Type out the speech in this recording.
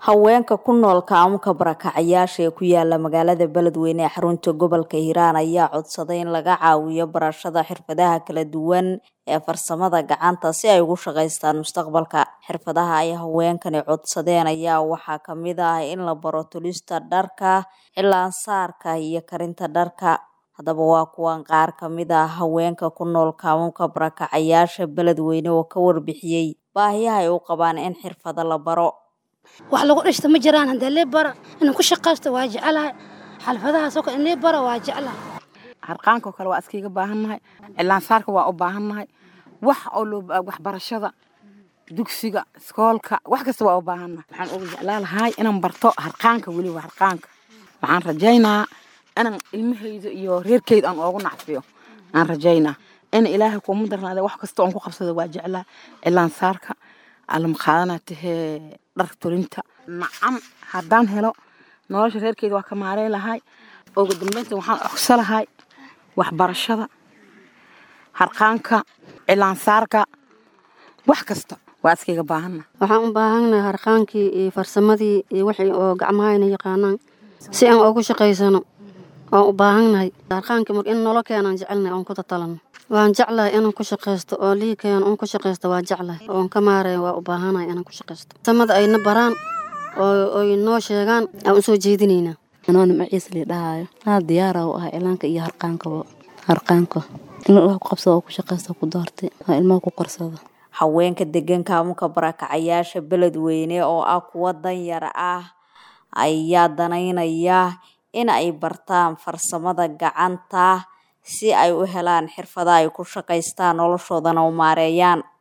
haweenka ku nool kaamuka barakacayaasha ee ku yaala magaalada beledweyne ee xarunta gobolka hiiraan ayaa codsaday in laga caawiyo barashada xirfadaha kala duwan ee farsamada gacanta si ay ugu shaqaystaan mustaqbalka xirfadaha ay haweenkani codsadeen ayaa waxaa kamid ah in la baro tulista dharka cilaansaarka iyo karinta dharka haddaba waa kuwan qaar kamid ah haweenka ku nool kaamuka barakacayaasha beledweyne oo ka warbixiyey baahiyaha ay u qabaan in xirfado la baro wax lagu dhishta ma jiraan haddee lee bara inaan ku shaqaysto waa jeclahay xalfadahaasoo kale in lee bara waa jeclahay harqaanka oo kale waa iskaiga baahannahay cilaansaarka waa u baahannahay wax oo loo waxbarashada dugsiga iskoolka wax kasta waa u baahannahay waxaan ugu jeclaa lahay inaan barto harqaanka weliba harqaanka waxaan rajaynaa inaan ilmahayda iyo reerkeyda aan oogu nacfiyo aan rajaynaa in ilaahay kuuma darnaade wax kasta oon ku qabsado waa jeclaa cilaansaarka alama qaadanaa tahee dhar tulinta nacam haddaan helo nolosha reerkeeda waa ka maarey lahay ugu dambeynta waxaan ogsa lahay waxbarashada harqaanka cilaansaarka wax kasta waa iskayga baahanna waxaan u baahannahay harqaankii iyo farsamadii iyo wixii oo gacmahayna yaqaanaan si aan ugu shaqaysano waan u baahannahay harqaankii mar in nolo keenaan jecelnahay oon ku tatalano waan jeclahay inaan ku shaqaysto oo lii keeno oon ku shaqaysto waa jeclahay oon ka maaraya waa u baahanahay inaan ku shaqaysto farsamada ayna baraan oo ay noo sheegaan aan u soo jeedinaynaa anoona maciis lii dhahaayo aa diyaara u ahay cilaanka iyo harqaankaba harqaanka in wax ku qabsado oo ku shaqaysto ku doortay oo ilmaha ku korsado haweenka degan kaamuka barakacayaasha beledweyne oo ah kuwa danyar ah ayaa danaynaya in ay bartaan farsamada gacanta si ay u helaan xirfada ay ku shaqaystaan noloshoodana u maareeyaan